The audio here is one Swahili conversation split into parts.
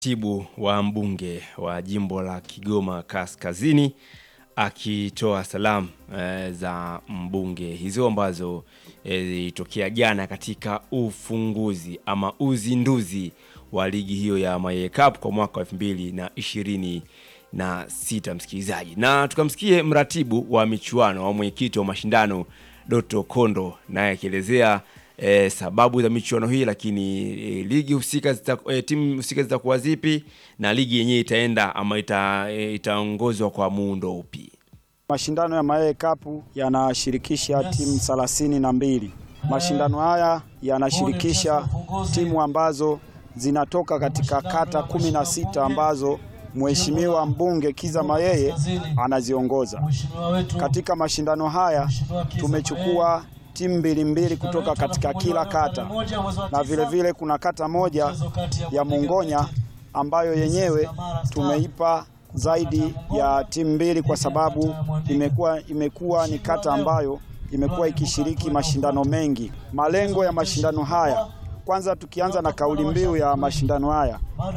Katibu wa mbunge wa jimbo la Kigoma Kaskazini akitoa salamu e, za mbunge hizo ambazo zilitokea e, jana katika ufunguzi ama uzinduzi wa ligi hiyo ya Maye Cup kwa mwaka wa elfu mbili na ishirini na sita msikilizaji, na tukamsikie mratibu wa michuano au mwenyekiti wa mashindano Doto Kondo naye akielezea e, sababu za michuano hii, lakini e, ligi husika zita, e, timu husika zitakuwa zipi na ligi yenyewe itaenda ama ita, e, itaongozwa kwa muundo upi? Mashindano ya Maye Cup yanashirikisha timu thelathini na mbili. Mashindano haya yanashirikisha timu ambazo zinatoka katika kata kumi na sita ambazo Mheshimiwa mbunge Kiza Mayeye anaziongoza. Katika mashindano haya tumechukua timu mbili mbili kutoka katika kila kata, na vilevile vile kuna kata moja ya Mungonya ambayo yenyewe tumeipa zaidi ya timu mbili kwa sababu imekuwa imekuwa ni kata ambayo imekuwa ikishiriki mashindano mengi. Malengo ya mashindano haya kwanza tukianza na kauli mbiu ya mashindano haya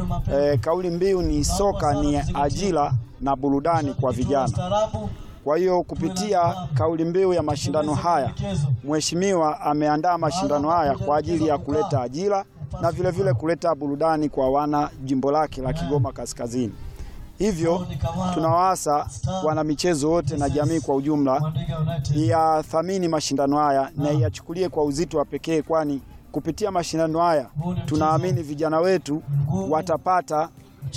e, kauli mbiu ni soka ni ajira na burudani kwa vijana. Kwa hiyo kupitia kauli mbiu ya mashindano haya, mheshimiwa ameandaa mashindano haya kwa ajili ya kuleta ajira na vilevile vile kuleta burudani kwa wana jimbo lake la Kigoma Kaskazini. Hivyo tunawaasa wana michezo wote na jamii kwa ujumla yathamini mashindano haya na yachukulie kwa uzito wa pekee, kwani kupitia mashindano haya tunaamini vijana wetu watapata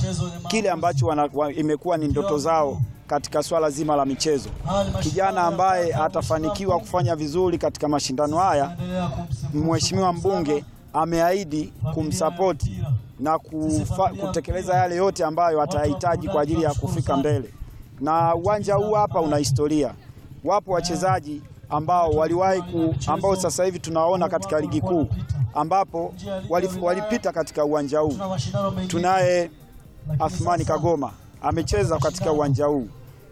kile ambacho wana, wa, imekuwa ni ndoto zao katika swala zima la michezo. Kijana ambaye atafanikiwa kufanya vizuri katika mashindano haya, mheshimiwa mbunge ameahidi kumsapoti na kufa, kutekeleza yale yote ambayo atayahitaji kwa ajili ya kufika mbele. Na uwanja huu hapa una historia. Wapo wachezaji ambao waliwahi ku, ambao sasa hivi tunawaona katika ligi kuu ambapo walipita katika uwanja huu. Tunaye Athmani Kagoma amecheza katika uwanja huu,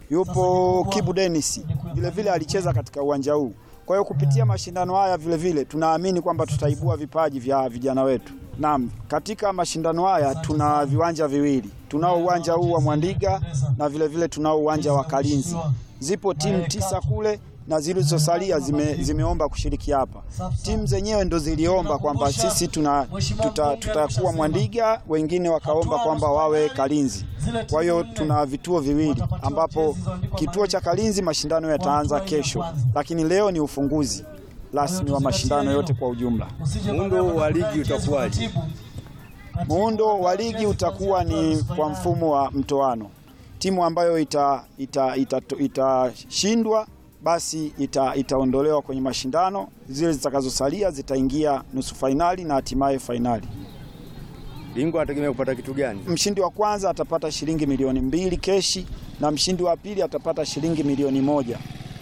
yupo Kibu Dennis vilevile alicheza katika uwanja huu. Kwa hiyo kupitia mashindano haya vilevile tunaamini kwamba tutaibua vipaji vya vijana wetu. Naam, katika mashindano haya tuna viwanja viwili, tunao uwanja huu wa Mwandiga na vilevile tunao uwanja wa Kalinzi. Zipo timu tisa kule na zilizosalia zime, zimeomba kushiriki hapa. Timu zenyewe ndo ziliomba kwamba sisi tuna tutakuwa tuta Mwandiga, wengine wakaomba kwamba wawe Kalinzi. Kwa hiyo tuna vituo viwili ambapo kituo cha Kalinzi mashindano yataanza kesho, lakini leo ni ufunguzi rasmi wa mashindano yote kwa ujumla. Muundo wa ligi utakuwaje? Muundo wa ligi utakuwa ni kwa mfumo wa mtoano. Timu ambayo itashindwa ita, ita, ita basi ita, itaondolewa kwenye mashindano. Zile zitakazosalia zitaingia nusu fainali na hatimaye fainali. Bingwa anategemea kupata kitu gani? Mshindi wa kwanza atapata shilingi milioni mbili keshi na mshindi wa pili atapata shilingi milioni moja.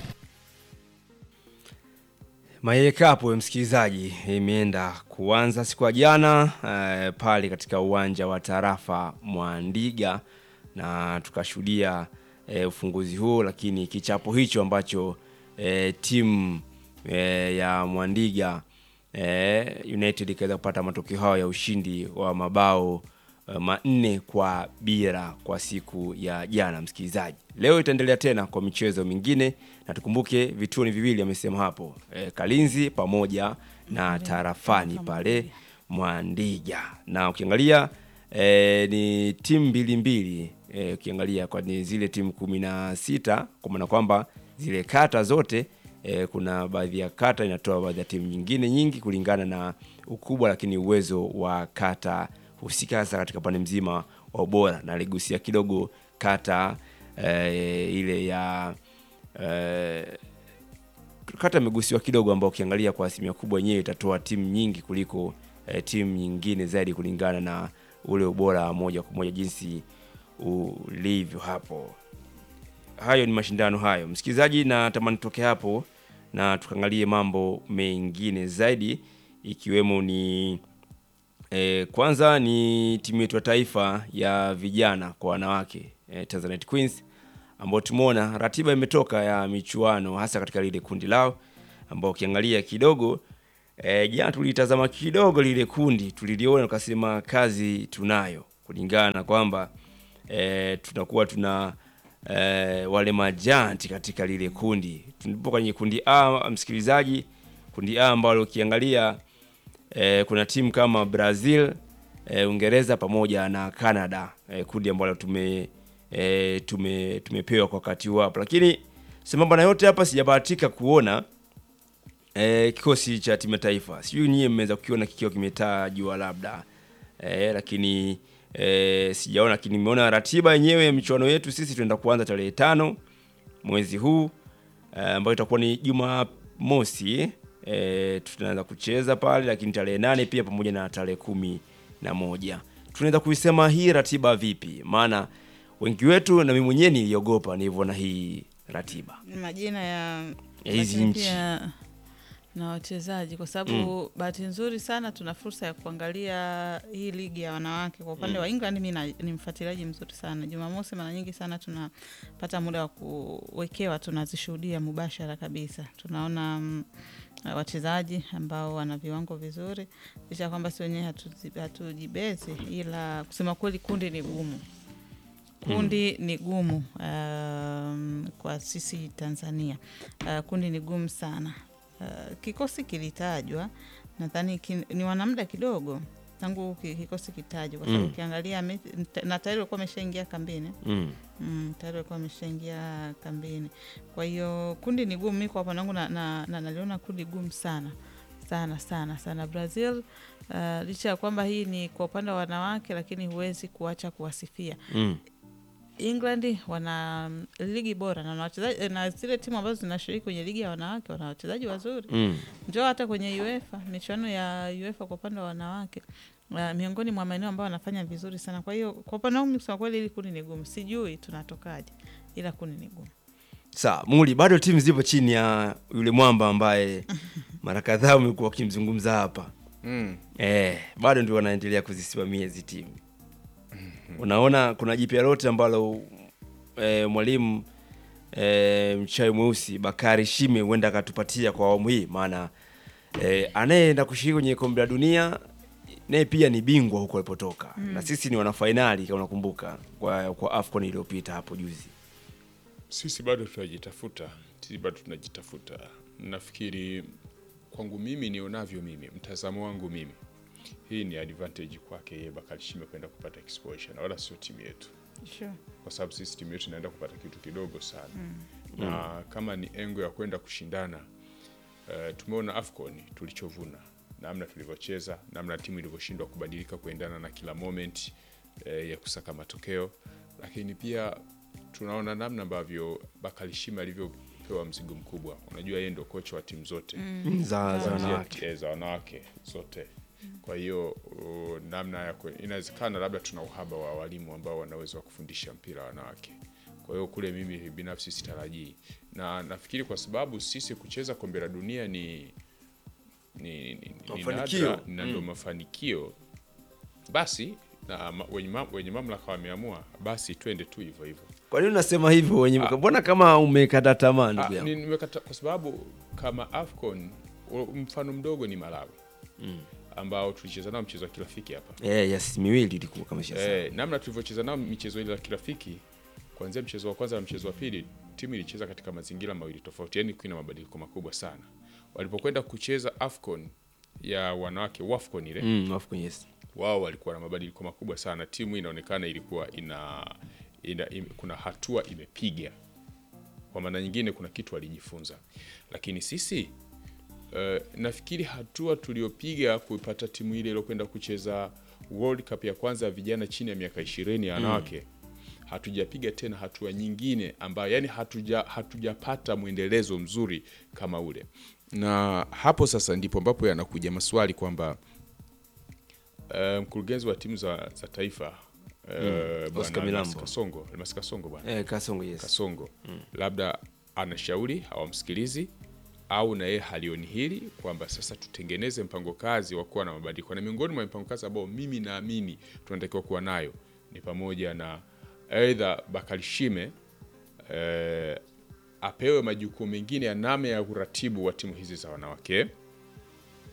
Maye Cup msikilizaji, imeenda kuanza siku ya jana eh, pale katika uwanja wa tarafa Mwandiga na tukashuhudia E, ufunguzi huo, lakini kichapo hicho ambacho e, timu e, ya Mwandiga e, United ikaweza kupata matokeo hayo ya ushindi wa mabao e, manne kwa bila kwa siku ya jana. Msikilizaji, leo itaendelea tena kwa michezo mingine, na tukumbuke vituo ni viwili, amesema hapo e, Kalinzi pamoja na tarafani pale Mwandiga, na ukiangalia e, ni timu mbili mbili ukiangalia e, kwa ni zile timu kumi na sita kwa maana kwamba zile kata zote e, kuna baadhi ya kata inatoa baadhi ya timu nyingine nyingi kulingana na ukubwa, lakini uwezo wa kata husika hasa katika pande mzima wa ubora, na aligusia kidogo kata e, ile ya e, kata imegusiwa kidogo, ambao ukiangalia kwa asilimia kubwa yenyewe itatoa timu nyingi kuliko e, timu nyingine zaidi kulingana na ule ubora moja kwa moja jinsi ulivyo hapo. Hayo ni mashindano hayo, msikilizaji, na tamani toke hapo na tukaangalie mambo mengine zaidi, ikiwemo ni e, kwanza ni timu yetu ya taifa ya vijana kwa wanawake e, Tanzanite Queens ambao tumeona ratiba imetoka ya michuano hasa katika lile kundi lao, ambao ukiangalia kidogo E, jana tulitazama kidogo lile kundi tuliliona, tukasema kazi tunayo. kulingana na kwamba e, tunakuwa tuna e, wale majanti katika lile kundi. Tulipo kwenye kundi A, msikilizaji, kundi A ambalo ukiangalia e, kuna timu kama Brazil e, Uingereza pamoja na Canada e, kundi ambalo tume e, tume tumepewa kwa wakati huu hapa, lakini sambamba na yote hapa sijabahatika kuona e, kikosi cha timu ya taifa. Sijui nyie mmeweza kukiona kikiwa kimetajwa labda e, lakini e, sijaona, lakini nimeona ratiba yenyewe ya michuano yetu. Sisi tunaenda kuanza tarehe tano mwezi huu e, ambayo itakuwa ni Jumamosi e, tunaanza kucheza pale, lakini tarehe nane pia pamoja na tarehe kumi na moja tunaweza kuisema hii ratiba vipi? Maana wengi wetu na mimi mwenyewe niliogopa nilivyoona hii ratiba majina ya Ya hizi lakini nchi. pia na wachezaji kwa sababu bahati nzuri sana tuna fursa ya kuangalia hii ligi ya wanawake kwa upande wa England. Mi na- ni mfuatiliaji mzuri sana. Jumamosi mara nyingi sana tunapata muda wa kuwekewa, tunazishuhudia mubashara kabisa, tunaona mm, wachezaji ambao wana viwango vizuri, licha ya kwamba si wenyewe hatuzi- hatujibezi, ila kusema kweli kundi ni gumu kundi ni gumu um, kwa sisi Tanzania uh, kundi ni gumu sana uh, kikosi kilitajwa nadhani kin, ni wana muda kidogo tangu ki- kikosi kitajwa kwa sababu Mm. ukiangalia me- na tayari walikuwa wameshaingia kambini mm. Mm, tayari walikuwa wameshaingia kambini. Kwa hiyo kundi ni gumu. Mi kwa upande wangu na, na, na, naliona kundi gumu sana sana sana sana. Brazil uh, licha ya kwamba hii ni kwa upande wa wanawake, lakini huwezi kuacha kuwasifia Mm. England wana mm, ligi bora na wana wachezaji na zile timu ambazo zinashiriki kwenye ligi ya wanawake wana wachezaji wazuri Mm. njoo hata kwenye UEFA michuano ya UEFA kwa upande wa wanawake uh, miongoni mwa maeneo ambayo wanafanya vizuri sana. Kwa hiyo kwa upande wangu kusema kweli, hili kundi ni gumu, sijui tunatokaje, ila kundi ni gumu. Sawa, Muli, bado timu zipo chini ya yule mwamba ambaye mara kadhaa umekuwa ukimzungumza hapa Mm. eh, bado ndio wanaendelea kuzisimamia hizi timu. Unaona kuna jipya lote ambalo eh, mwalimu eh, mchai mweusi Bakari Shime huenda akatupatia kwa awamu hii, maana eh, anayeenda kushiriki kwenye kombe la dunia naye pia ni bingwa huko alipotoka na sisi ni wanafainali kama unakumbuka kwa, kwa AFCON iliyopita hapo juzi. Sisi bado tunajitafuta, sisi bado tunajitafuta. Nafikiri kwangu mimi nionavyo mimi, mtazamo wangu mimi, hii ni advantage kwake yeye Bakari Shime kwenda kupata exposure na wala sio timu yetu, Sure. kwa sababu sisi timu yetu inaenda kupata kitu kidogo sana na kama ni engo ya kwenda kushindana uh, tumeona AFCON tulichovuna, namna tulivyocheza, namna timu ilivyoshindwa kubadilika kuendana na kila moment eh, ya kusaka matokeo, lakini pia tunaona namna ambavyo Bakari Shime alivyopewa mzigo mkubwa. Unajua yeye ndio kocha wa timu zote za, za za wanawake. eh, za wanawake zote. Kwa hiyo uh, namna ya kwe- inawezekana labda tuna uhaba wa walimu ambao wanaweza kufundisha mpira wa wanawake. Kwa hiyo kule mimi binafsi sitarajii, na nafikiri kwa sababu sisi kucheza kombe la dunia ni ni, ni, ni Mafanikio. nadra na ndo mafanikio basi na ma, wenye, ma, wenye mamlaka wameamua basi twende tu hivyo hivyo. Kwa nini unasema hivyo wenye mbona kama umekata tamaa Ah, ndugu yangu? ni- nimekata kwa sababu kama AFCON u- mfano mdogo ni Malawi ambao tulicheza nao mchezo wa kirafiki hapa Eh, yes, miwili ilikuwa kama shasa. eh, namna tulivyocheza nao michezo ile ya kirafiki kuanzia mchezo wa kwanza na mchezo wa pili timu ilicheza katika mazingira mawili tofauti, yani kuna mabadiliko makubwa sana. Walipokwenda kucheza AFCON ya wanawake WAFCON ile Mm, of course, yes. wao walikuwa na mabadiliko makubwa sana. Timu inaonekana ilikuwa ina, ina im, kuna hatua imepiga, kwa maana nyingine kuna kitu walijifunza, lakini sisi uh, nafikiri hatua tuliopiga kuipata timu ile iliyokwenda kucheza World Cup ya kwanza ya vijana chini ya miaka ishirini ya wanawake hatujapiga tena hatua nyingine ambayo yani hatuja hatujapata mwendelezo mzuri kama ule, na hapo sasa ndipo ambapo yanakuja maswali kwamba Uh, mkurugenzi wa timu za, za taifa uh, bwana Oscar Almas Milambo. Kasongo, Almas Kasongo bwana Eh, Kasongo yes. Kasongo labda anashauri hawamsikilizi au na yeye halioni hili kwamba sasa tutengeneze mpango kazi wa kuwa na mabadiliko, na miongoni mwa mipango kazi ambao mimi naamini tunatakiwa kuwa nayo ni pamoja na aidha Bakari Shime eh, apewe majukumu mengine ya namna ya uratibu wa timu hizi za wanawake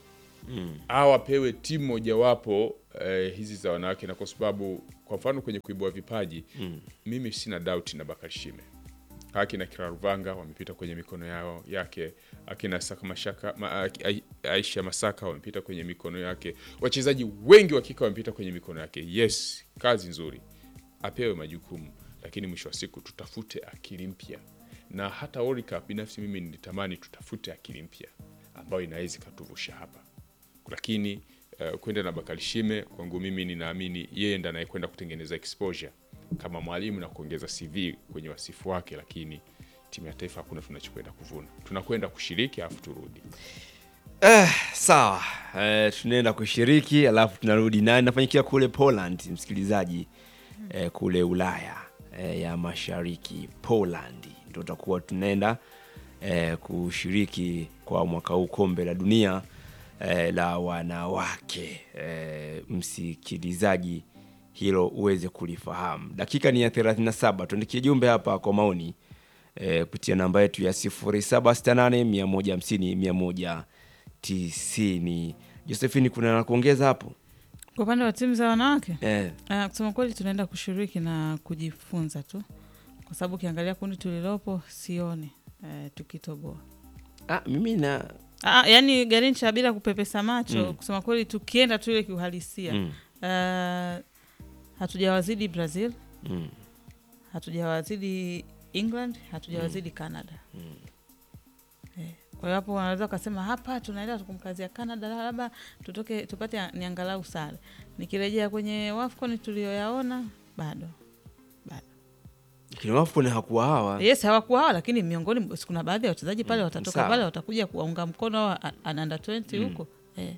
au apewe timu mojawapo eh, hizi za wanawake, na kwa sababu kwa mfano kwenye kuibua vipaji mimi sina doubt na Bakari Shime akina Kiraruvanga wamepita kwenye mikono yao yake, akina Saka Mashaka, ma, Ai- Aisha Masaka wamepita kwenye mikono yake, wachezaji wengi wa kike wamepita kwenye mikono yake. Yes, kazi nzuri, apewe majukumu, lakini mwisho wa siku tutafute akili mpya, na hata World Cup binafsi mimi nilitamani tutafute akili mpya ambayo inaweza ikatuvusha hapa, lakini uh, kwenda na Bakari Shime kwangu mimi ninaamini yeye ndiye anayekwenda kutengeneza exposure kama mwalimu na kuongeza CV kwenye wasifu wake, lakini timu ya taifa hakuna tunachokwenda kuvuna, tunakwenda kushiriki alafu turudi. Eh, sawa eh, tunaenda kushiriki alafu tunarudi na inafanyikia kule Poland, msikilizaji eh, kule Ulaya eh, ya Mashariki, Poland ndio tutakuwa tunaenda eh, kushiriki kwa mwaka huu kombe la dunia eh, la wanawake eh, msikilizaji, hilo uweze kulifahamu. Dakika ni ya 37, tuandikie jumbe hapa kwa maoni eh, kupitia namba yetu ya 0768 150 190. Josephine, kuna la kuongeza hapo Kwa upande wa timu za wanawake eh? uh, kusema kweli tunaenda kushiriki na kujifunza tu, kwa sababu ukiangalia kundi tulilopo sioni uh, tukitoboa. Ah, mimi na Ah, yani Garincha bila kupepesa macho Mm. kusema kweli, tukienda tu ile kiuhalisia mm, uh, hatujawazidi Brazil, mm, hatujawazidi England, hatujawazidi Canada. Eh, kwa hiyo hapo wanaweza wakasema hapa tunaenda tukumkazia Canada, labda tutoke tupate ni angalau sare. Nikirejea kwenye WAFCON tuliyoyaona bado bado lakini Wafcon hakuwa hawa yes hawakuwa hawa, lakini miongoni kuna baadhi ya wachezaji pale watatoka sawa. pale watakuja kuwaunga mkono hawa under 20 huko eh.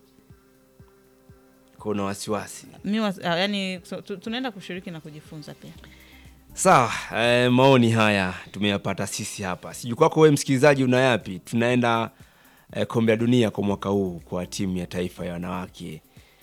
kuna wasiwasi mi was- ah, yani so, tu, tunaenda kushiriki na kujifunza pia Sawa, eh, maoni haya tumeyapata sisi hapa. Sijui kwako wewe msikilizaji una yapi? Tunaenda eh, kombe la dunia kwa mwaka huu kwa timu ya taifa ya wanawake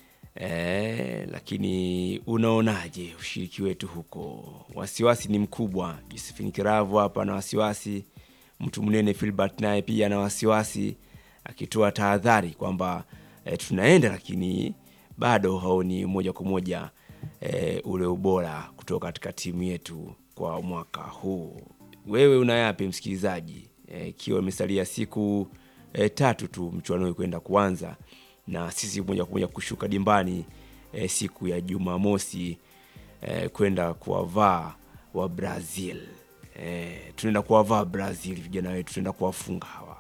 eh, lakini unaonaje ushiriki wetu huko? Wasiwasi ni mkubwa. Josephine Kiravu hapa na wasiwasi, mtu mnene Filbert naye pia na wasiwasi, akitoa tahadhari kwamba eh, tunaenda lakini bado haoni moja kwa moja eh, ule ubora kutoka katika timu yetu kwa mwaka huu. Wewe una yapi msikilizaji, Eh, ikiwa imesalia siku eh, tatu tu mchuano huu kwenda kuanza na sisi moja kwa moja kushuka dimbani eh, siku ya Jumamosi eh, kwenda kuwavaa wa Brazil eh, tunaenda kuwavaa Brazil vijana wetu, tunaenda kuwafunga hawa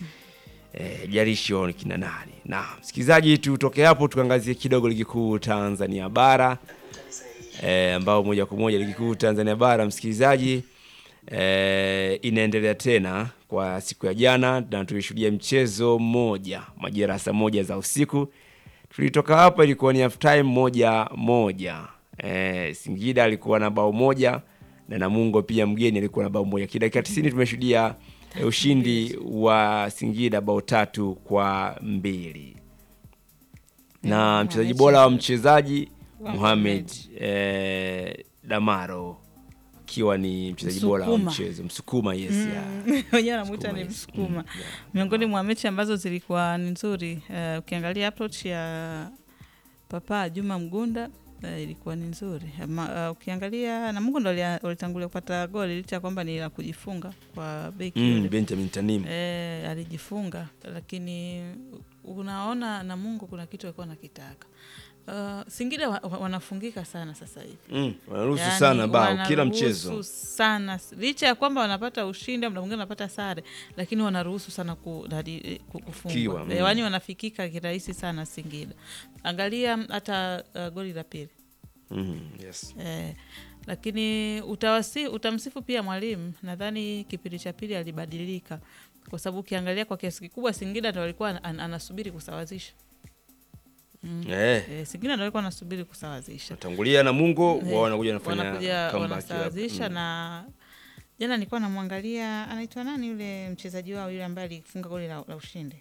eh, jarishi wao ni kina nani. Na msikilizaji, tutoke hapo tukaangazie kidogo ligi kuu Tanzania bara eh, ambao moja kwa moja ligi kuu Tanzania bara msikilizaji eh, inaendelea tena kwa siku ya jana, na tulishuhudia mchezo mmoja majira ya saa moja za usiku. Tulitoka hapa ilikuwa ni half time moja moja. Eh, Singida alikuwa na bao moja na Namungo pia mgeni alikuwa na bao moja. Kidakika 90 tumeshuhudia eh, ushindi wa Singida bao tatu kwa mbili na Mm, mchezaji mechi bora wa nzuri. mchezaji Wa Mohamed eh, Damaro akiwa ni mchezaji bora wa Msukuma. mchezo Msukuma, yes ya. wenyewe anamwita Msukuma, ni yes. msukuma Mm, yeah. miongoni mwa mechi ambazo zilikuwa ni nzuri eh, ukiangalia approach ya papa juma mgunda eh, ilikuwa ni nzuri Ma, uh, ukiangalia namungo ndo walia- walitangulia kupata goli licha ya kwamba ni la kujifunga kwa beki Mm, yule Benjamin Tanim E, alijifunga lakini unaona Namungo kuna kitu alikuwa nakitaka. Uh, Singida wa, wa, wanafungika sana sasa hivi mm, wanaruhusu Yaani, sana bao kila wanaruhusu mchezo sana licha ya kwamba wanapata ushindi, muda mwingine wanapata sare, lakini wanaruhusu sana ku, nadi- ku- kufungwa Kiwa, mm. e, yaani wanafikika kirahisi sana Singida. Angalia hata uh, goli la pili mm, yes. Eh, lakini utawasi, utamsifu pia mwalimu. Nadhani kipindi cha pili alibadilika, kwa sababu ukiangalia kwa kiasi kikubwa Singida ndo alikuwa an, anasubiri kusawazisha eh, eh, Singida ndo alikuwa anasubiri kusawazisha tangulia na Mungu Eh, wao wanakuja wanafanya wanakuja comeback wanasawazisha ya- mm. na jana nilikuwa namwangalia anaitwa nani yule mchezaji wao yule ambaye alifunga goli la, la ushindi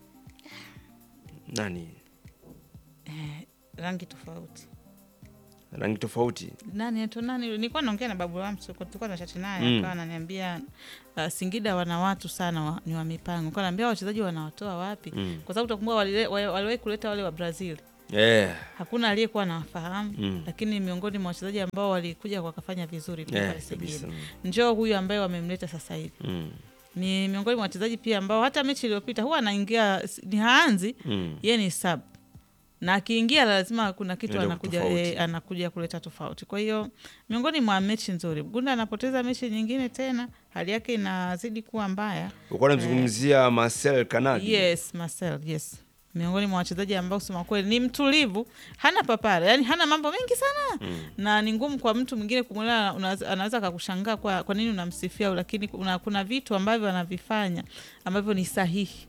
nani eh, rangi tofauti rangi tofauti nani eto nani nilikuwa naongea na babu wangu tulikuwa tulikuwa na chati naye Mm. akawa ananiambia uh, Singida wana watu sana wa, ni wa mipango nilikuwa naambia wachezaji wanawatoa wapi Mm. kwa sababu utakumbuka walile- wa- waliwahi kuleta wale wa Brazil eh, hakuna aliyekuwa anawafahamu Mm. lakini miongoni mwa wachezaji ambao walikuja wakafanya vizuri pia eh, pale Singida kabisa njoo huyu ambaye wamemleta sasa hivi mm. ni miongoni mwa wachezaji pia ambao hata mechi iliyopita huwa anaingia ni haanzi Mm. ye ni sub na akiingia lazima kuna kitu Ndio anakuja, tofauti. e, anakuja kuleta tofauti kwa hiyo miongoni mwa mechi nzuri gunda anapoteza mechi nyingine tena hali yake inazidi kuwa mbaya ulikuwa unamzungumzia Marcel Kanadi yes Marcel yes miongoni mwa wachezaji ambao kusema kweli ni mtulivu hana papara yani hana mambo mengi sana mm. na ni ngumu kwa mtu mwingine kumwelewa unaweza- anaweza akakushangaa kwa, kwa nini unamsifia lakini kuna, kuna vitu ambavyo anavifanya ambavyo ni sahihi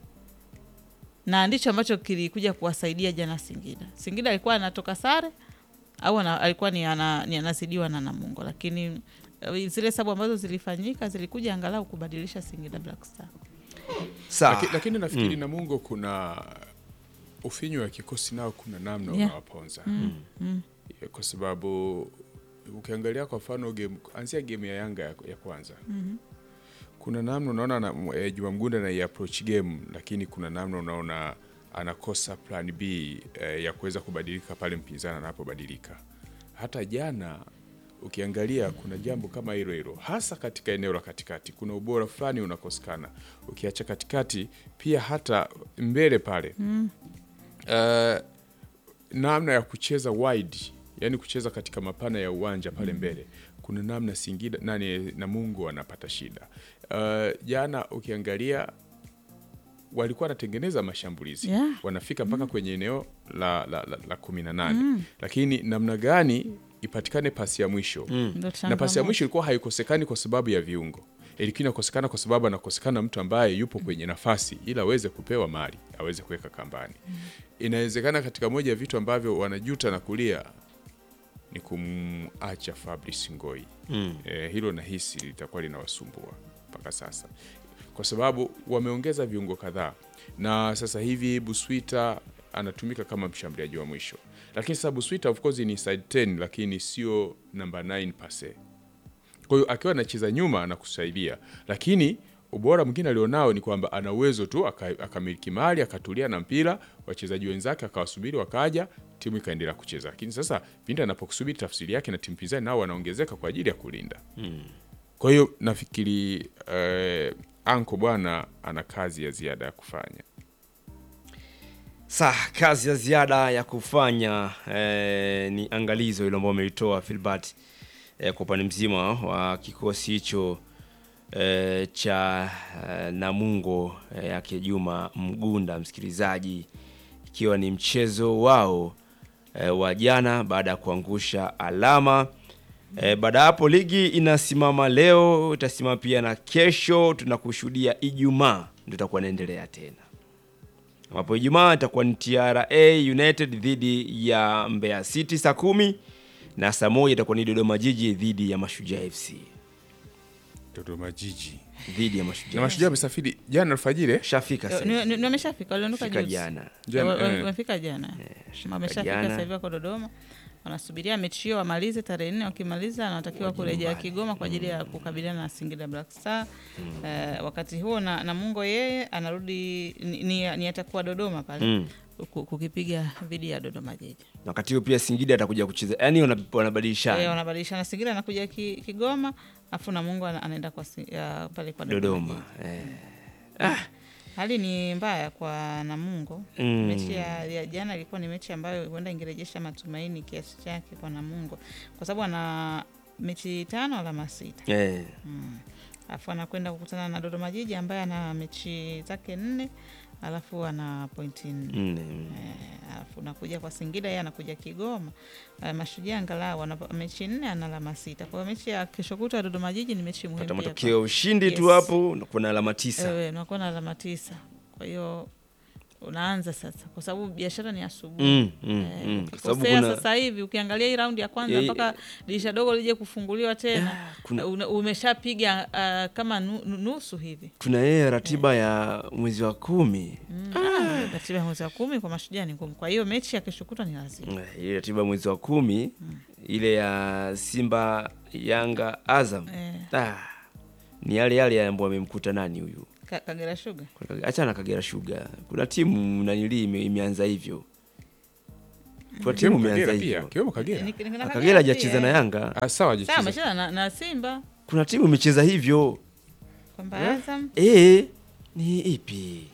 na ndicho ambacho kilikuja kuwasaidia jana Singida. Singida alikuwa anatoka sare au ana, alikuwa ni, ana, ni anazidiwa na Namungo, lakini eh, zile sabu ambazo zilifanyika zilikuja angalau kubadilisha Singida Black Star. sawa Laki, lakini nafikiri Namungo kuna ufinyu wa kikosi nao kuna namna Yeah. unawaponza kwa sababu ukiangalia kwa mfano game anzia game ya Yanga ya, ya kwanza kuna namna unaona na, eh, Juma Mgunda na approach game, lakini kuna namna unaona anakosa plan B eh, ya kuweza kubadilika pale mpinzani anapobadilika. Hata jana ukiangalia kuna jambo kama hilo hilo, hasa katika eneo la katikati, kuna ubora fulani unakosekana. Ukiacha katikati, pia hata mbele pale eh, namna ya kucheza wide, yani kucheza katika mapana ya uwanja pale mbele, kuna namna Singida nani Namungo anapata shida. Uh, jana ukiangalia walikuwa wanatengeneza mashambulizi Yeah. wanafika mpaka kwenye eneo la, la, la, la kumi na nane lakini namna gani ipatikane pasi ya mwisho Ndio na pasi ya changamoto. mwisho ilikuwa haikosekani kwa sababu ya viungo, ilikuwa inakosekana kwa sababu anakosekana mtu ambaye yupo kwenye nafasi ili aweze kupewa mali aweze kuweka kambani. Inawezekana katika moja ya vitu ambavyo wanajuta na kulia ni kumacha Fabrice Ngoi. Mm. E, hilo nahisi litakuwa linawasumbua mpaka sasa, kwa sababu wameongeza viungo kadhaa, na sasa hivi Buswita anatumika kama mshambuliaji wa mwisho, lakini sasa Buswita of course ni side 10 lakini sio namba 9 pase. Kwa hiyo akiwa anacheza nyuma anakusaidia, lakini ubora mwingine alionao ni kwamba ana uwezo tu aka- akamiliki mali akatulia na mpira, wachezaji wenzake akawasubiri, wakaja, timu ikaendelea kucheza. Lakini sasa pindi anapokusubiri, tafsiri yake na timu pinzani nao wanaongezeka kwa ajili ya kulinda. Kwa hiyo nafikiri eh, anko bwana ana kazi ya ziada ya kufanya. Sa kazi ya ziada ya kufanya eh, ni angalizo hilo ambao amelitoa Filbert eh, kwa upande mzima wa kikosi hicho eh, cha eh, Namungo eh, yake Juma Mgunda, msikilizaji, ikiwa ni mchezo wao eh, wa jana baada ya kuangusha alama eh, baada ya hapo ligi inasimama leo, itasimama pia na kesho, tunakushuhudia Ijumaa ndio itakuwa inaendelea tena ambapo Ijumaa itakuwa ni TRA United dhidi ya Mbeya City saa kumi na saa moja itakuwa ni Dodoma Jiji dhidi ya Mashujaa FC Dodoma Jiji dhidi ya na Mashujaa Mashujaa amesafiri jana alfajiri eh? shafika Eh, sasa ni- hivi. ni- Wameshafika, waliondoka Fika juzi. jana Jana, Wa- wa- eh. Wamefika jana, shafika wameshafika jana. sasa hivi wako Dodoma, wanasubiria mechi hiyo wamalize tarehe nne. Wakimaliza wanatakiwa kurejea Kigoma kwa ajili ya kukabiliana na Singida Black Star. Eh, wakati huo na Namungo yeye anarudi ni, ni, ni atakuwa Dodoma pale Mm. ku- kukipiga dhidi ya Dodoma Jiji. na wakati huo pia Singida atakuja kucheza, yani wana- Eh, wanabadilishana wanabadilishana, Singida anakuja ki, Kigoma afu Namungo ana- anaenda kwa si- ya, pale kwa Dodoma. Dodoma Jiji. eh. Hali ni mbaya kwa Namungo. Mm. Mechi ya, ya jana ilikuwa ni mechi ambayo huenda ingerejesha matumaini kiasi chake kwa Namungo, kwa sababu ana mechi tano alama sita, Eh. alafu anakwenda kukutana na Dodoma Jiji ambaye ana mechi zake nne alafu ana pointi nne. Nne, mm. Eh, alafu nakuja kwa Singida, yeye anakuja Kigoma. Eh, Mashujaa angalau ana mechi nne, ana alama sita. Kwa hiyo mechi ya kesho kutwa ya Dodoma Jiji ni mechi muhimu pata pia kwa- matokeo ushindi tu Yes. hapo unakuwa na alama tisa Ewe, unakuwa na alama tisa. Kwa hiyo unaanza sasa, kwa sababu biashara ni asubuhi. Mm, mm, Eh, mm. Kwa sababu ukikosea kuna sasa hivi ukiangalia hii raundi ya kwanza Eh, mpaka dirisha dogo lije kufunguliwa tena kuna- una- umeshapiga uh, kama nu- nu- nusu hivi tuna yeye ratiba ya mwezi wa kumi Ah, ratiba ya mwezi wa kumi kwa mashujaa ni ngumu. Kwa hiyo mechi ya kesho kutwa ni lazima Eh, ile ratiba ya mwezi wa kumi ile ya Simba Yanga Azam Eh. ah, ni yale yale ambayo amemkuta nani huyu Ka- Kagera Sugar acha na Kagera Sugar. Kuna timu nanili ime, imeanza hivyo, kuna timu Kiwemo imeanza Kagera pia, hivyo. kiwemo Kagera. Ni- ni- na Ah, Kagera Kagera hajacheza pia, na eh. Yanga, Ah, sawa Sawa, hajacheza. amecheza na, na Simba kuna timu imecheza hivyo kwamba Azam eh, ni ipi?